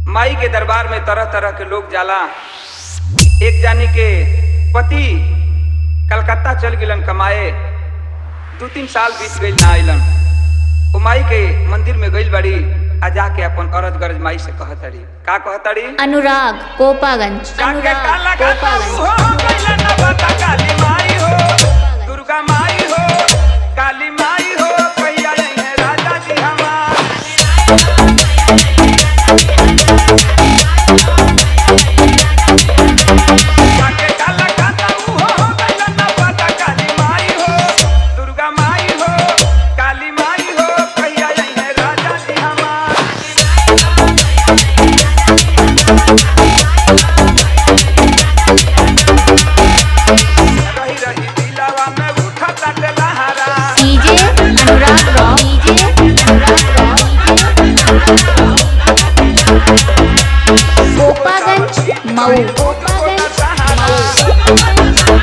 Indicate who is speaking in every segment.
Speaker 1: माई के दरबार में तरह तरह के लोग जाला एक जानी के पति कलकत्ता चल गिलन कमाए दू तीन साल बीत गई ना अइलन ओ माई के मंदिर में गइल बड़ी आ जाके अपन अरज गरज माई से कहतड़ी का कहतड़ी
Speaker 2: अनुराग कोपागंज
Speaker 1: जाके
Speaker 2: अनुराग
Speaker 1: काला काला
Speaker 2: कोपागंज
Speaker 1: हो गइला ना बता काली माई हो दुर्गा माई हो काली माई हो कहिया है राजा जी हमार जाके काला काला हो गइला ना बता काली माई हो दुर्गा माई हो काली माई हो कहिया है राजा जी हमार रही रही दिलावा में उठा ताटे लहरा
Speaker 2: DJ Anurag rock DJ Anurag rock Kopaganj Mau Kopaganj Mau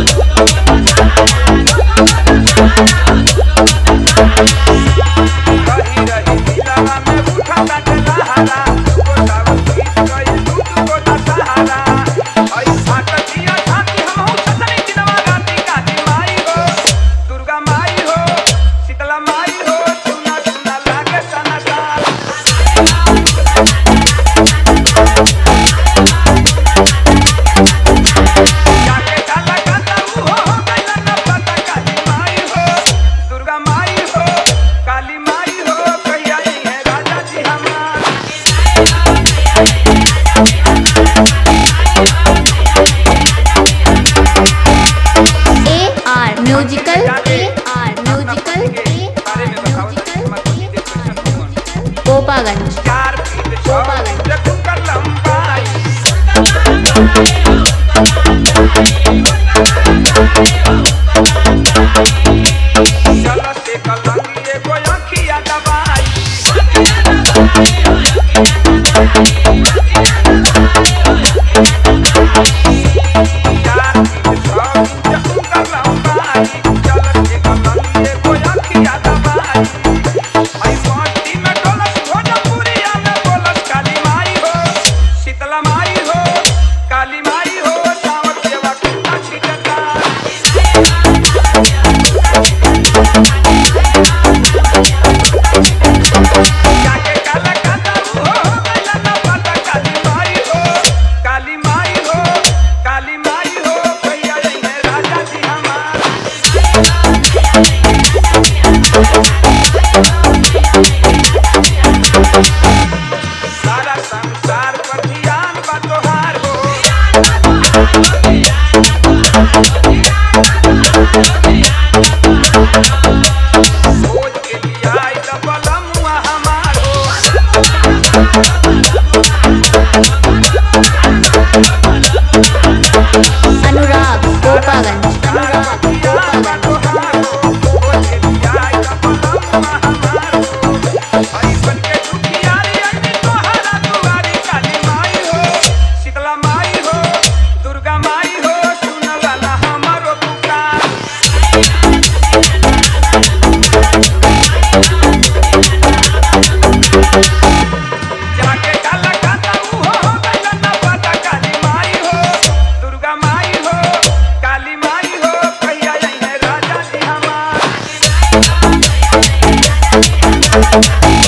Speaker 1: रही रही दिलावा में उठा ताटे लहरा गोटावा गीत गई दूध गोटा सहारा ऐ फाटतिया छाती हम हो छतनी दिनवा राती काली माई हो दुर्गा माई हो शीतला माई हो सुना सुना लागे सना साल जाके काला काला हो गइला ना पता काली माई हो दुर्गा माई हो काली माई हो कहिया है राजा जी हमार
Speaker 2: A R musical A R musical ए
Speaker 1: बारे
Speaker 2: आर
Speaker 1: में बताओ
Speaker 2: म्यूजिकल
Speaker 1: मत दीजिए क्वेश्चन कौन
Speaker 2: कोपागंज
Speaker 1: चार फीट छह फीट कुकर लंबाई चल से कलंगी एगो अखिया दबाई चार फीट छह फीट कुकर लंबाई चल से कलंगी एगो अखिया दबाई आई माटी में डोलस भोजपुरिया में बोलस काली माई हो शीतला माई हो काली माई हो सावक सेवा कुत्ता छिटता जाके काला काला हो गइला ना पता काली माई हो काली माई हो काली माई हो भैया है राजा जी हमार सारा संसार पर ध्यान बा तोहार हो खोज के लिए आई त बलमुआ हमार हो
Speaker 2: अनुराग कोपागंज
Speaker 1: सारा
Speaker 2: अनुराग
Speaker 1: पर ध्यान बा
Speaker 2: कोपागंज
Speaker 1: तोहार हो खोज के लिए आई त बलमुआ हमार हो हई बन के दुखियारी आई तोहारा दुआरी काली माई हो शीतला माई हो दुर्गा माई हो सुन वाला हमारो पुकार जाके काला काला हो गइला ना पता काली माई हो दुर्गा माई हो काली माई हो कहिया है राजा जी हमार